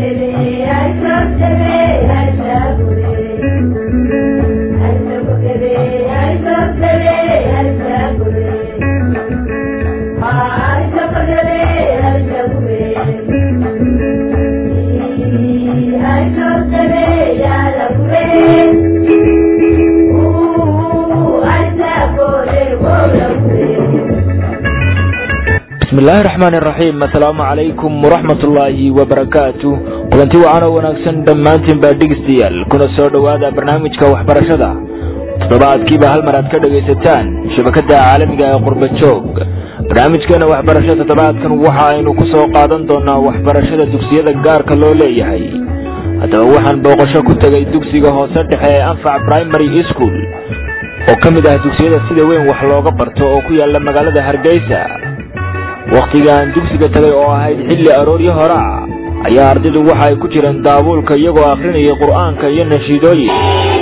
bismillaahi raxmaan iraxiim assalaamu calaykum waraxmatullaahi wabarakaatu kulanti wacan oo wanaagsan dhammaantiin baa dhegeystayaal kuna soo dhowaada barnaamijka waxbarashada toddobaadkiiba hal mar aad ka dhegaysataan shabakada caalamiga ee qurbajoog barnaamijkeena waxbarasho toddobaadkan waxa aynu ku soo qaadan doonaa waxbarashada dugsiyada gaarka loo leeyahay haddaba waxaan booqasho ku tegay dugsiga hoose dhexe ee anfac primary school oo ka mid ah dugsiyada sida weyn wax looga barto oo ku yaala magaalada hargeysa wakhtigaan dugsiga tagay oo ahayd xilli arooryo hore ah ayaa ardaydu waxa ay ku jireen daabuulka iyagoo akhrinaya qur'aanka iyo nashiidooyin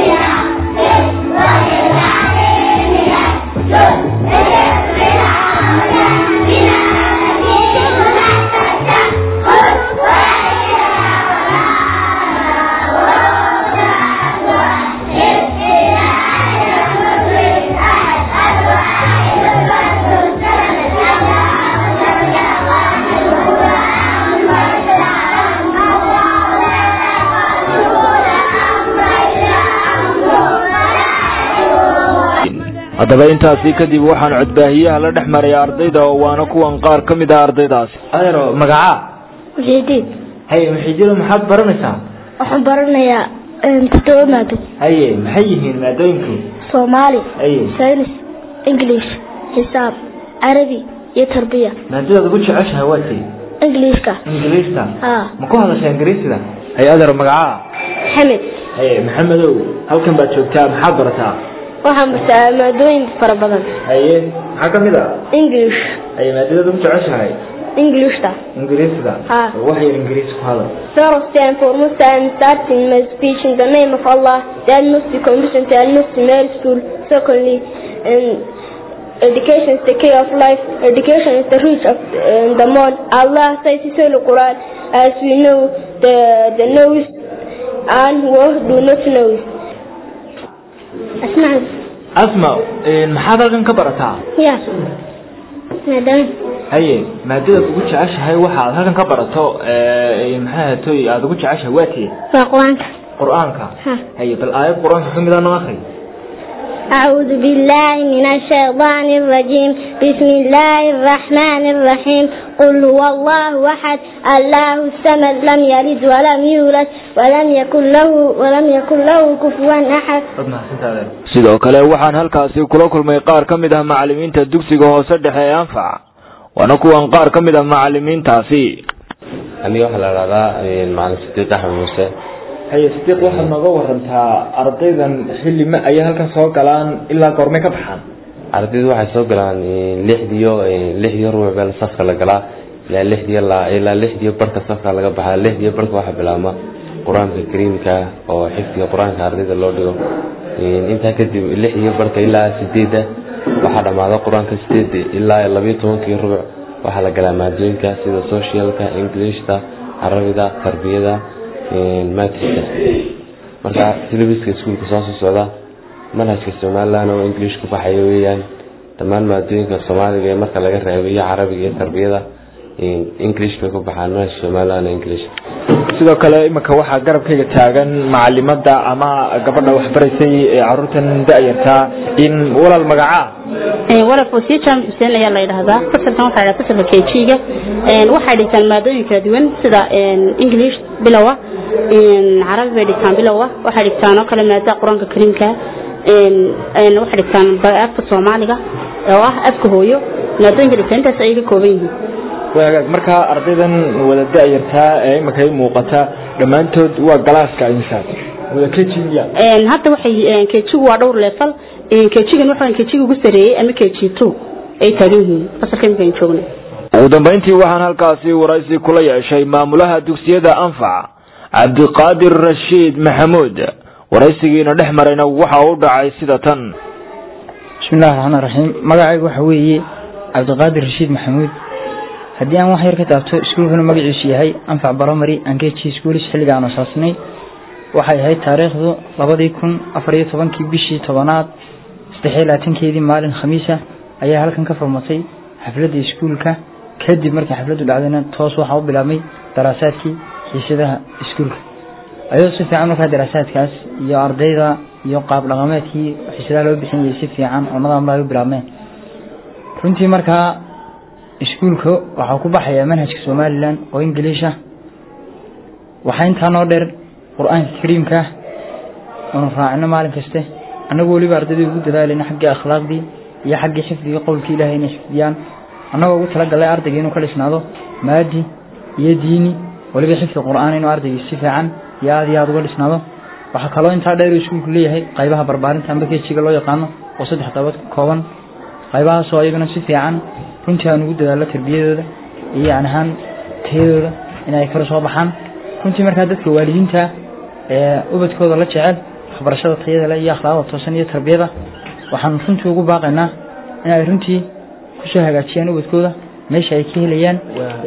haddaba intaasi kadib waxaan codbaahiyaha la dhex maraya ardayda oo waana kuwan qaar ka mid ah ardaydaasi adeero magacaa muxiidiin haye muxiidiino maxaad baranaysaa waxaan baranayaa toddoba maado haye maxay yihiin maadooyinku soomaali haye saynis english xisaab carabi iyo tarbiya maadadaad ugu jeceshahay waa tay ingiliishka ingiriista haa ma ku hadashaa ingiriisida haye adeero magacaa xamed haye maxamedow halkan baad joogtaa maxaad barataa waxaan bartaa maadooyin fara badan haye maxaa ka mid ah english haye maadadaad ugu jeceshahay englishta ingiriisida haa wax yar ingiriis ku hadal First and foremost, I am starting my speech in the name of Allah, the Al-Muslim condition to Al-Muslim Mary School. Secondly, um, education is the key of life. Education is the root of uh, the mode. Allah says in the Quran, as we know, the the knowest and who do not know. Asma, asma maxaad halkan ka barataa yeah, madam, haye maadadaad ugu jeceshahay waxa aad halkan ka barato maxaa toy aada ugu jeceshahay waa tiye Quranka. qur-aanka Ha. haye bal aayad qur-aanka ka mid a noo akri أعوذ بالله من الشيطان الرجيم بسم الله الرحمن الرحيم قل هو الله أحد الله الصمد لم يلد ولم يولد ولم يكن له ولم يكن له كفوا أحد dad mahadsantaade sidoo kale waxaan halkaasi kula kulmay qaar ka mid ah macalimiinta dugsiga hoose dhexe ee anfac waana kuwan qaar ka mid ah macalimiintaasi aniga waxaa la dhahdaa macalin sidiiq axmed muuse haye sidiiq waxaad nooga warantaa ardaydan xilli ma ayay halkan soo galaan ilaa goormay ka baxaan ardaydu waxay soo galaan lixdiyo lixdiyo rubuc beel safka la galaa ilaa lixdiyo la ilaa lixdiyo barka safka laga baxaa lixdiyo barka waxaa bilaabma qur-aanka kariimka oo xifdiga qur-aanka ardayda loo dhigo intaa kadib lixdiyo barka ilaa sideedda waxaa dhamaada qur-aanka sideedda ilaa labayo tobankii rubuc waxaa la galaa maadooyinka sida socialka englishta carabida tarbiyada maatiska marka syllabuska iskuulka soo soo socda manhajka somaliland oo english ku baxaya weeyaan dhammaan maadooyinka soomaaliga ee marka laga reebo iyo carabiga iyo tarbiyada english bay ku baxaan manhajka somaliland english sidoo kale iminka waxaa garabkayga taagan macalimada ama gabadha waxbaraysay ee caruurtan da-yartaa in walaal magacaa walal fosiye jaamac xuseen ayaa la yidhaahdaa fasalkan waxaa yidhahdaa fasalka kejiga waxay dhigtaan maadooyin kala duwan sida english bilowa carabi bay dhigtaan bilowa waxay dhigtaan oo kale maadada qur-aanka kariimka waxay dhigtaan afka soomaaliga oo ah afka hooyo maadooyinka dhigtaan intaas ayay ka kooban yihiin waagaag markaa ardaydan wada da-yartaa ee iminka i muuqata dhammaantood waa galaaska insaas wada kejiya hadda waxay kejigu waa dhowr leefal kejigan waxa kejiga ugu sareeyey ama keji two ay taagan yihiin fasalka imika aan joogna ugu dambeyntii waxaan halkaasi waraysi kula yeeshay maamulaha dugsiyada anfac cabdiqaadir rashiid maxamuud waraysigiina dhex marayna waxa u dhacay sida tan bismillahi raxmaan raxiim magacaygu waxa weeye cabdiqaadir rashiid maxamuud haddii aan wax yar ka taabto iskuulkana magaciisu yahay anfac baromary angeji schoolis xilliga aan asaasnay waxay ahayd taariikhdu labadii kun afar iyo tobankii bishii tobanaad saddex iyo labaatankeedii maalin khamiisa ayaa halkan ka furmatay xafladda iskuulka kadib markii xafladdu dhacdayna toos waxaa u bilaabmay daraasaadkii xiisadaha iskuulka ayadoo si fiican markaa daraasaadkaas iyo ardayda iyo qaab dhaqameedkii xiisadaha loo bixinayay si fiican oo nadaamla ay u bilaabmeen runtii markaa iskuulka waxaa ku baxaya manhajka somalilan oo ingiliisha waxaa intaa noo dheer qur-aanka kariimka oonu raacino maalin kaste annagu weliba ardaydii ugu dadaalayna xaggii akhlaaqdii iyo xaggii xifdigii qowlkii ilahay inay xifdiyaan annagoo ugu talagalay ardayga inuu ka dhisnaado maadi iyo diini weliba xifdi qur-aan inuu ardaygii si fiican iyo aada iyo aada uga dhisnaado waxaa kaloo intaa dheer uu iskuulku leeyahay qaybaha barbaarinta amba kejiga loo yaqaano oo saddex qaybood ka kooban qaybahaasoo iyaguna si fiican runtii aan ugu dadaallo tarbiyadooda iyo yani ahaan tayadooda inay kala soo baxaan runtii markaa dadka waalidiinta ee ubadkooda la jecel waxbarashada tayada leh iyo akhlaaqda toosan iyo tarbiyada waxaan runtii ugu baaqaynaa in ay runtii kusoo hagaajiyaan ubadkooda meesha ay ka helayaan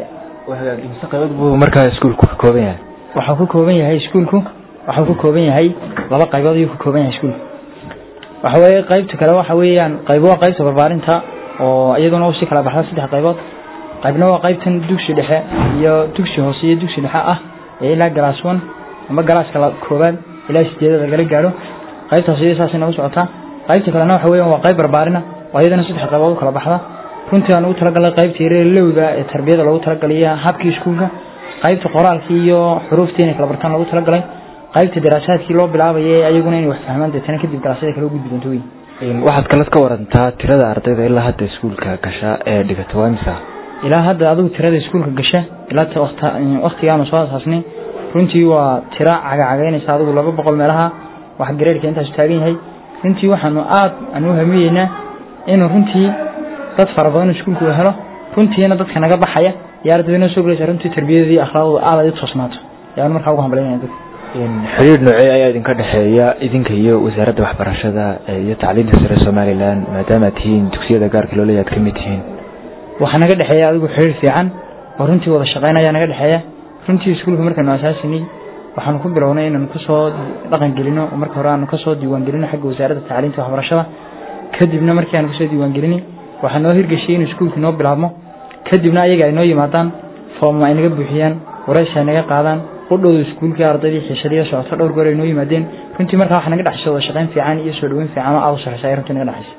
imse qaybood buu markaa iskuulku ka kooban yahay waxuu ka kooban yahay iskuulku waxuu ka kooban yahay laba qaybood ayuu ka kooban yahay iskuulku waxa weeye qaybta kale waxa weeyaan qaybo waa qaybta barbaarinta oo iyaduna u si kala baxda saddex qaybood qaybna waa qaybtan dugsi dhexe iyo dugsi hoose iyo dugsi dhexe ah ee ilaa galaas one amba galaaska la koobaad ilaa sideedada lagala gaaro qaybtaas iyada saasay nagu socotaa qaybta kalena waxa weeyaan waa qayb barbaarina oo iyadana saddex qaybood u kala baxda runtii aan ugu talagalnay qaybta yareelowda ee tarbiyada loogu talagalay iyo habkii iskuulka qaybta qoraalkii iyo xuruuftii inay kala bartaan loogu talagalay qaybta daraasaadkii loo bilaabaya ee ayaguna inay wax fahmaan deetana kadib daraasyada kale u gudbi doonto wey waxaad kalad ka warantaa tirada ardayda ilaa hadda iskuulka gasha ee dhigata waa imisa ilaa hadda adigu tirada iskuulka gasha ilaa waktigaanu soo asaasnay runtii waa tira cagacagaynaysa adigu laba boqol meelaha wax gareerka intaasu taagan yahay runtii waxaanu aad aan u hamiyeynaa inuu runtii dad fara badan iskuulku uu helo runtiina dadka naga baxaya iyo ardayda noo soo gelaysa runtii tarbiyadii akhlaaqdooda aad ay u toosnaato ayaanu markaa ugu hambalinaya dadka xiriir noocee ayaa idinka dhexeeya idinka iyo wasaaradda waxbarashada iyo tacliinta sare somalilan maadaama aad tihiin dugsiyada gaarka loo leeyahay ad ka mid tihiin waxaa naga dhexeeya adigu xiriir fiican oo runtii wada shaqeyn ayaa naga dhexeeya runtii iskuulka markaanu asaasinay waxaanu ku bilownay inaanu kasoo dhaqan gelino oo marka hore aanu kasoo diiwaan gelino xagga wasaaradda tacliinta waxbarashada kadibna markii aanu kasoo diiwaan gelinay waxaa noo hirgeshay inuu iskuulka noo bilaabmo kadibna ayaga ay noo yimaadaan foomma ay naga buuxiyaan waraysi ay naga qaadaan qudhowda iskuulkii ardaydii xiisadiyo socoto dhowr goor ay noo yimaadeen runtii markaa waxa naga dhexaysa wada shaqeyn fiican iyo soo dhaweyn fiican oo aada u sarreysa ay runtii naga dhexaysa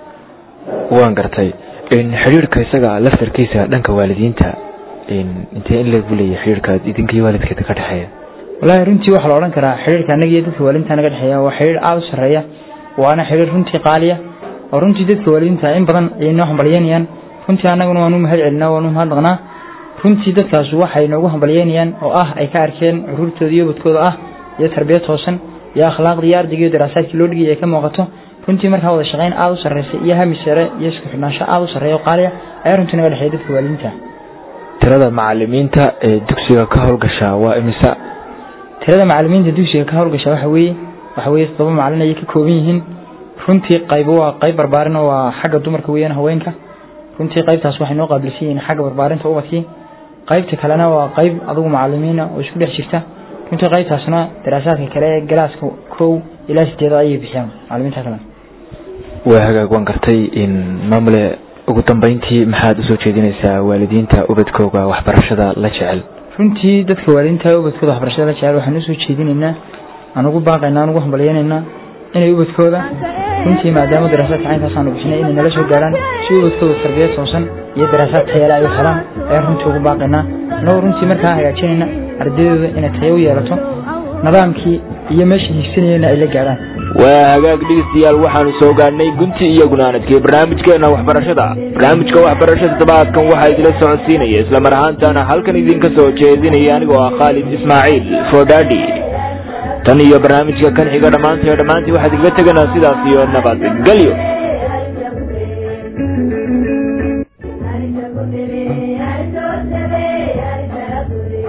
waan gartay xiriirka isaga laftarkiisa dhanka waalidiinta intee in leeg buu leeyahay xiriirka idinka iyo waalidkeeda ka dhexeeya wallaahi runtii waxaa la odhan karaa xiriirka annaga iyo dadka waalidiinta naga dhexeeya waa xiriir aada u sarreeya waana xiriir runtii qaaliya oo runtii dadka waalidiinta in badan ayay noo hambalyeynayaan runtii annaguna waanu mahad celinaa waanu mahadnaqnaa runtii dadkaas waxay noogu hambalyeynayaan oo ah ay ka arkeen curuurtooda iyo ubadkooda ah iyo tarbiyad toosan iyo akhlaaqdii iyo ardayga iyo daraasaadkii loo dhigay ay ka muuqato runtii markaa wada shaqeyn aada u sarreysa iyo hami sare iyo isku xidhnaansho aada u sarreeya oo qaaliya ayaa runtii naga dhexeeya dadka waalidiinta tirada macalimiinta ee dugsiga ka howlgasha waa imisa tirada macalimiinta dugsiga ka howlgasha waxa weeye waxa weeye toddoba macalin ayay ka kooban yihiin runtii qaybo waa qayb barbaarin oo waa xagga dumarka weeyaan haweenka runtii qaybtaas waxay noo qaabilsan yihiin xagga barbaarinta ubadkii qaybta kalena waa qayb adugu macalimiina oo isku dhex jirta runtii qaybtaasna daraasaadka kale ee galaaska kow ilaa sideeda ayay bixiyaan macalimiinta kale waa hagaag waan gartay in maamule ugu dambeyntii maxaad usoo jeedinaysaa waalidiinta ubadkooga waxbarashada la jecel runtii dadka waalidiinta ubadkooda waxbarashada la jecel waxaan usoo jeedinaynaa aan ugu baaqaynaa aan ugu hambalyeynaynaa inay ubadkooda runtii maadaama daraasaadka caynkaas aanu bixinay inay nala soo gaaraan si ubadkooda tarbiyad toosan iyo daraasaad tayale ay u helaan ayaan runtii ugu baaqaynaa annagoo runtii markaa hagaajinayna ardaydooda inay tayo u yeelato nidaamkii iyo meesha higsanayena ay la gaarhaan waa hagaag dhegeystayaal waxaanu soo gaadhnay gunti iyo gunaanadkii barnaamijkeena waxbarashada barnaamijka waxbarashada todobaadkan waxaa idila socodsiinaya isla mar ahaantaana halkan idinka soo jeedinaya anigoo ah khaalid ismaaciil fodadi tan iyo barnaamijka kan xiga dhammaantay dhammaantii waxaad igaga teganaa sidaas iyo nabadgelyo Thank you.